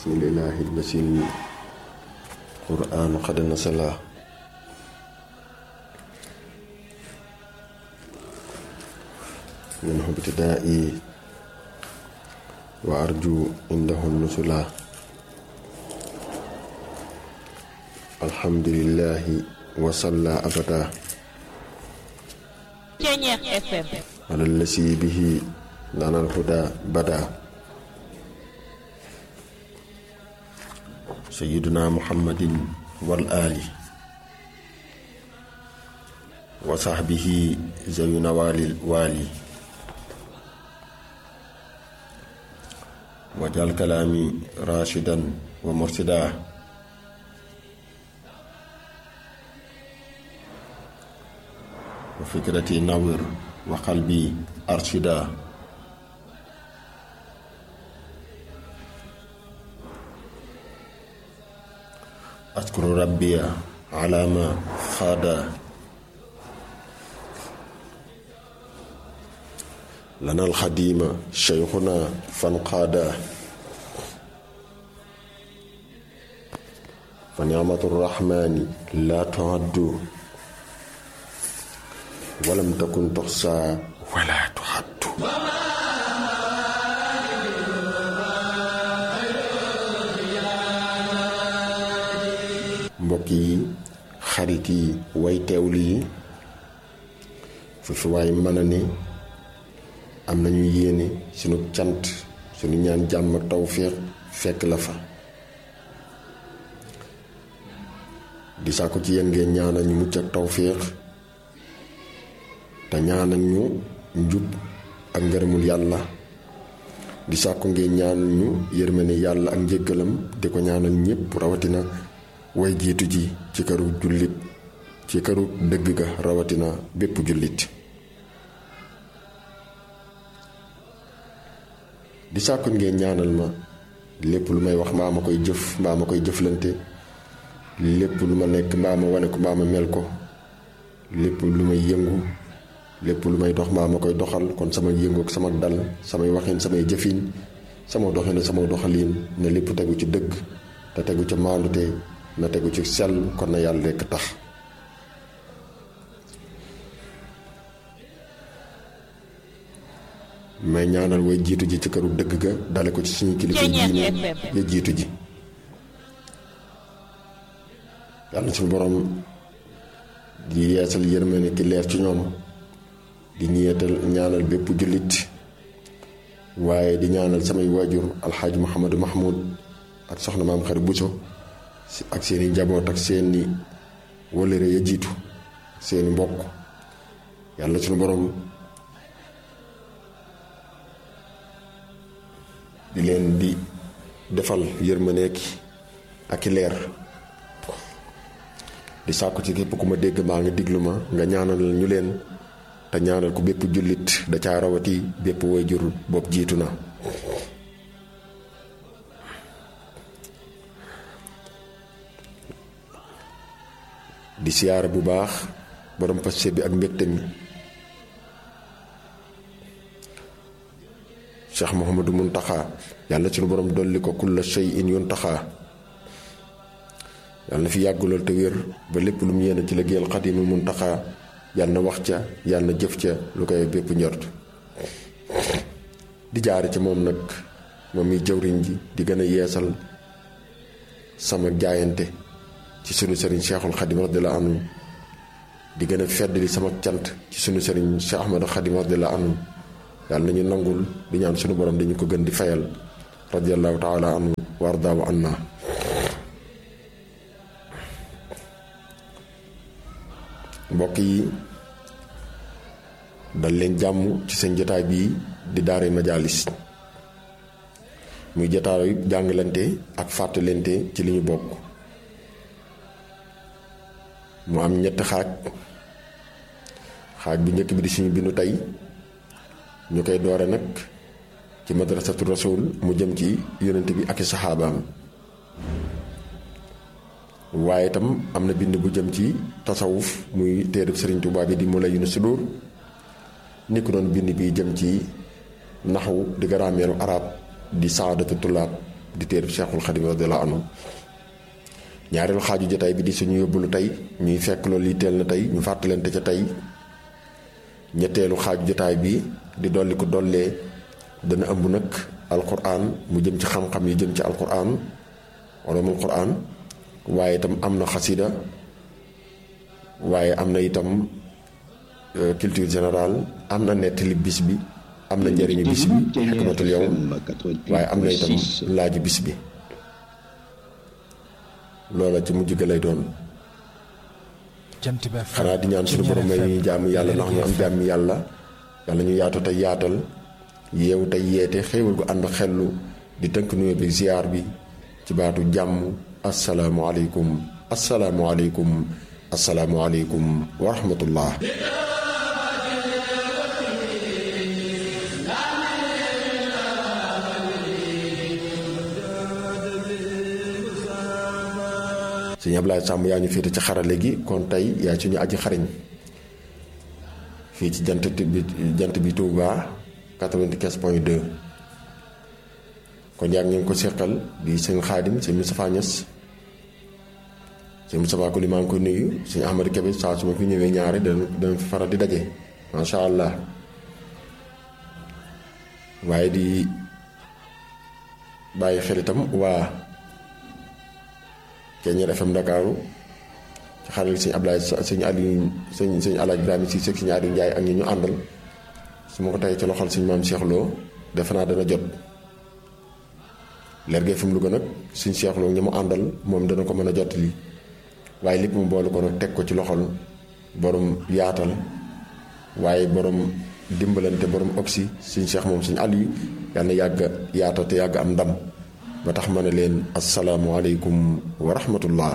bismillahi lmasil qur'an qad nasala minhu ibtidaa'i wa arju indahu nusula alhamdulillahi wa salla abada Ceñeex FM ala lasi bihi lana alhuda bada sayyiduna muhammadin wal ali wa sahbihi zawina walil wali wajal kalaami rashidan wa mursida wa fikrati nawir wa qalbi arshida ashkuru rabbiya ala ma xaada lana alxadima cheikhuna fanqaada fa nicmatu rrahmani la tuaddu walam takun tuxsa wala tuxaddu mbokk yi xarit yi way teewlu yi fu fi waay mën a ne am nañu yéene sunu cant sunu ñaan jàmm ak tawféex fekk la fa di sàkku ci yéen ngeen ñaanal ñu mucc ak tawféex te ñaanal ñu njub ak ngërëmul yàlla di sàkku ngeen ñaanal ñu yërmande yàlla ak njëggalam di ko ñaanal ñépp rawatina way jiitu ji ci këru jullit ci këru dëgg ga rawatina bépp jullit di sàkku ngeen ñaanal ma lépp lu may wax mbaa ma koy jëf mbaa ma koy jëflante lépp lu ma nekk mbaa ma wane ko mbaa ma mel ko lépp lu may yëngu lépp lu may dox mbaa ma koy doxal kon sama yëngu ak sama dal samay waxin samay jëfin sama doxin sama doxalin ne lépp tegu ci dëgg te tegu ci maandute na tegu ci sell kon na yàlla rekk tax may ñaanal way jiitu ji ci këru dëgg ga dale ko ci suñu kilifa diine ya jiitu ji yàlla suñu borom di yeesal yërmande ki leer ci ñoom di ñeetal ñaanal bépp jullit waaye di ñaanal samay waajur alxaaji Mouhamadou Mahmoud ak soxna maam xarit Bousso ak seeni njaboot ak seeni wëllëre ya jiitu seeni mbokk yàlla suñu borom di leen di defal yërmandeek ak i leer di sàkku ci képp ku ma dégg maa nga diglu ma nga ñaanal ñu leen te ñaanal ko bépp jullit da caa rawati bépp waajur bopp jiitu na di siyaare bu baax borom passe bi ak mbégte mi Cheikh Mouhamadou Muntaxa yàlla sunu borom dolli ko kulla shay'in yuntaxa yàlla na fi yàgg lool te wér ba lépp lu mu yéene ci liggéeyal Xaadimu Muntaxa yàlla na wax ca yàlla na jëf ca lu koy bépp njort di jaare ci moom nag moom mi jëwriñ ji di gën a yeesal sama jaayante ci sunu sëriñ Cheikhul Xadim radiyallahu anhu di gën a feddali sama cant ci sunu sëriñ Cheikh Ahmadou Xadim radiyallahu anhu yàlla nañu nangul di ñaan sunu borom dañu ko gën di fayal radiyallahu taala anhu wa ardaahu anna mbokk yi dal leen jàmm ci seen jotaay bii di daare majaalis muy jotaayu jàngalante ak fàttalante ci li ñu bokk mu am ñetti xaaj xaaj bu njëkk bi di suñu bindu tey ñu koy doore nag ci madrasatu rasul mu jëm ci yonent bi ak i saxaabaam waaye itam am na bind bu jëm ci tasawuf muy téereb sëriñ Tuubaa bi di mu la yunu sudur ni ko doon bind bi jëm ci naxwu di grammaire arab di saadatu tulaab di téereb Cheikhul Xadim radiyallahu anhu ñaareelu xaaju jotaay bi di suñu yóbbulu tey ñuy fekk loolu yitteel na tey ñu fàttalante ca tey ñetteelu xaaju jotaay bi di dolli ko dollee dana ëmb nag alquran mu jëm ci xam-xam yi jëm ci alquran ulumul quran waaye itam am na xasida waaye am na itam culture générale am na nettali bis bi am na njëriñu bis bi xikmatul yow waaye am na itam laaju bis bi loola ci mujj ga lay doon xanaa di ñaan suñu borom may ñu jàmm yàlla ndax ñu am jàmm yàlla yàlla ñu yaatu tey yaatal yeewu tey yeete xéewal gu ànd xellu di tënk nuyoo bi ziar bi ci baatu jàmm asalaamualeykum asalaamualeykum asalaamualeykum wa rahmatullah sëñ Ablaye Samb yaa ñu féete ci xarale gi kon tey yaay suñu aji xariñ fii ci jant bi jant bi Touba 95 point 2 kon yaa ngi ko seqal di sëñ Xaadim sëñ Moustapha Niass sëñ Moustapha ko li maa ngi ko nuyu sëñ Ahmadou Kébé saa su ma fi ñëwee ñaari dana dana fi faral di daje macha allah waaye di bàyyi xel itam waa Keñeer FM Ndakaaru ci xaral sëñ Ablaye sëñ Aliou sëñ sëñ Alaaj Ibrahima si sëñ Aliou Ndiaye ak ñi ñu àndal su ma ko tey ci loxol sëñ maam Cheikh Lo defe naa dana jot leer gee fi mu Louga nag sëñ Cheikh Lo ñi mu àndal moom dana ko mën a jot lii waaye lépp mu boole ko nag teg ko ci loxol borom yaatal waaye borom dimbalante borom oxy sëñ Cheikh moom sëñ Aliou yàlla na yàgg yaatal te yàgg am ndam ba tax ma ne leen asalaamualeykum wa rahmatullah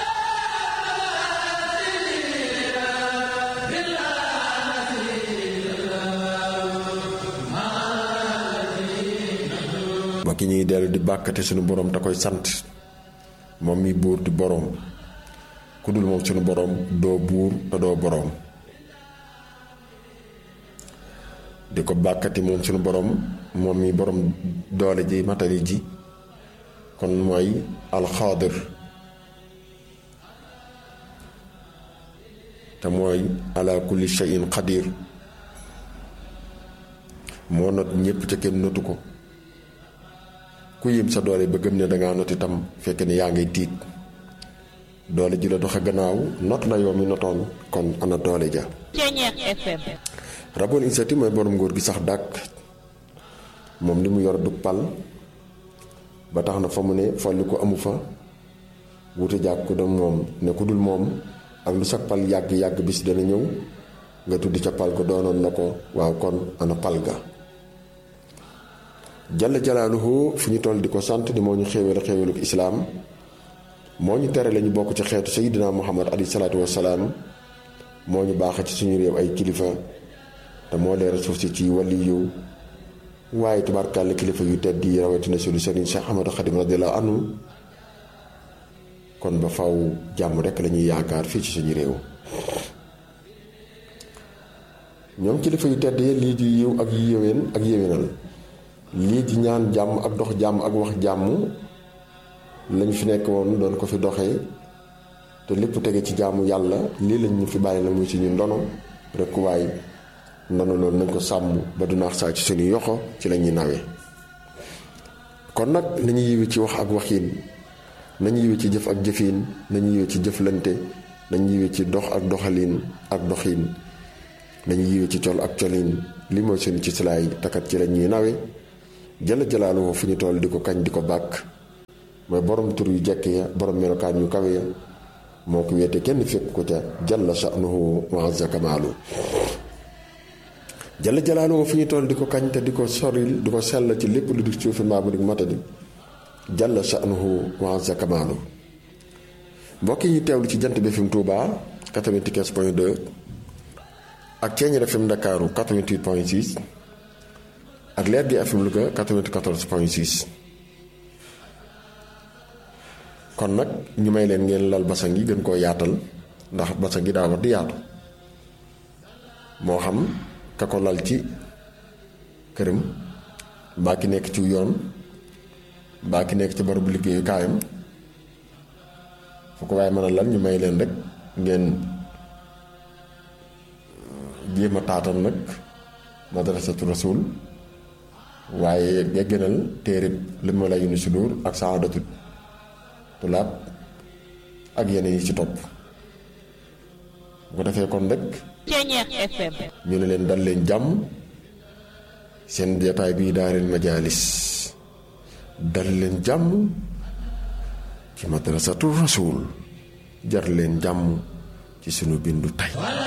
mbokk yi ñuy dellu di bàkkate suñu borom te koy sant moom mi buur di boroom ku dul moom suñu borom doo buur te doo boroom di ko bàkkati moom suñu borom moom mi borom doole ji matali ji kon mooy alxaadir te mooy ala kulli shay'in qadir moo not ñépp ca kenn notu ko ku yim sa doole ba gëm ne dangaa not itam fekk ne yaa ngay tiit doole ji la doxe gannaaw not la yow mi notoon kon ana doole ja raboon insati mooy borom nguur gi sax dàkk moom li mu yor du pal ba tax na fa mu ne folli ko amu fa wute jàkk ku dem moom ne ku dul moom ak lu sa pal yàgg-yàgg bis dana ñëw nga tuddi ca pal ko doonoon na ko waaw kon ana pal ga jalla jalaaluhu fu ñu toll di ko sant di moo ñu xéewal xéewaluk islaam moo ñu tere lañu bokk ci xeetu sayidina muhammad alayhi salaatu wassalaam moo ñu baax ci suñu réew ay kilifa te moo leeral suuf si ci wàlli yiw waaye tubaarkàlla kilifa yu tedd yi rawatina suñu sëriñ Cheikh Ahmadou Khadim radiyallahu anhu kon ba faw jàmm rekk lañuy yaakaar fii ci suñu réew ñoom kilifa yu tedd yi lii di yiw ak yéwén ak yéwénal lii di ñaan jàmm ak dox jàmm ak wax jàmm lañ fi nekk woon doon ko fi doxee te lépp tege ci jaamu yàlla lii lañ ñu fi bàyyi na muy suñu ndono rekk waaye ndono loolu nañ ko sàmm ba du naax saa ci suñu yoxo ci la ñuy nawee kon nag nañu yiwi ci wax ak waxiin nañu yiwi ci jëf ak jëfiin nañu yiwi ci jëflante nañu yiwi ci dox ak doxaliin ak doxiin nañu yiwi ci col ak coliin li mooy suñu ci silaay takat ci la ñuy nawe jëla jëlaalu fu ñu toll di ko kañ di ko bàkk mooy borom tur yu jekk ya borom melokaan yu kawe ya moo ko wéete kenn fekk ko ca jalla sha'nuhu wa azza kamaalu jalla jalaaluhu fu ñu toll di ko kañ te di ko soril di ko sell ci lépp lu di suufi mbaa bu di matadi jalla sha'nuhu wa azza kamaalu mbokk yi ñu teewlu ci jant bi FM Touba 95 point 2 ak Ceeñeer FM Ndakaaru 88 point 6 ak Leer gi FM Louga 94 point 6 kon nag ñu may leen ngeen lal basang yi gën koo yaatal ndax basang yi daa war di yaatu moo xam ka ko lal ci këram mbaa ki nekk ci yoon mbaa ki nekk ci barabu liggéeyu kaayam fu ko waaye mën a lan ñu may leen rek ngeen jéem a taatal nag madrasatu rasul waaye geggenal téerib li ma la yunu sudur ak saadatu tulaab ak yeneen yi ci topp bu ko defee kon rek Ceeñeex FM ñu ne leen dal leen jàmm seen jataay bii daaril majaalis dal leen jàmm ci madrasatu rasul jar leen jàmm ci sunu bindu tey